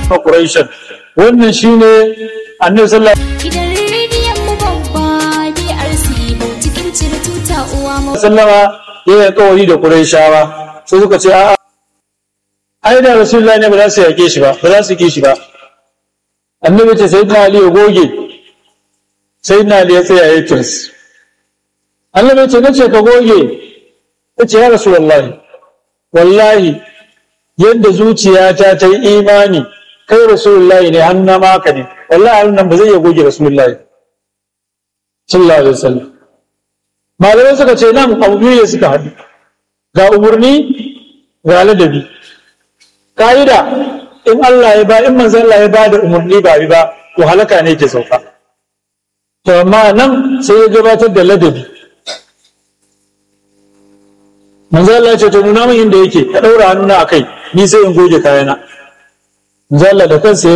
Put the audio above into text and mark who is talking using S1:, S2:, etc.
S1: quraishan wannan shine annabi sallallahu
S2: Gidan rediyon mu babba DRC cikin cire tuta uwa mu.
S1: alaihi wasallama ya kawari da quraishawa sai suka ce a'a ai da rasulullahi ne ba za su yake shi ba ba za su ki shi ba annabi ce sayyidina ali ya goge sayyidina ali ya tsaya ya kirs annabi ce nace ka goge yace ya rasulullahi wallahi yadda zuciyata ta yi imani kai rasulullahi ne hannu maka ne wallahi hannun nan ba zai iya goge rasulullahi sallallahu alaihi wasallam malamai suka ce nan abu biyu ne suka haɗu ga umarni ga ladabi ka'ida in Allah ya ba in manzon Allah ya ba da umarni ba bi ba to halaka ne ke sauka to amma nan sai ya gabatar da ladabi manzo Allah ya ce to nuna min inda yake ka daura hannuna akai ni sai in goge kayana manzo Allah da kansa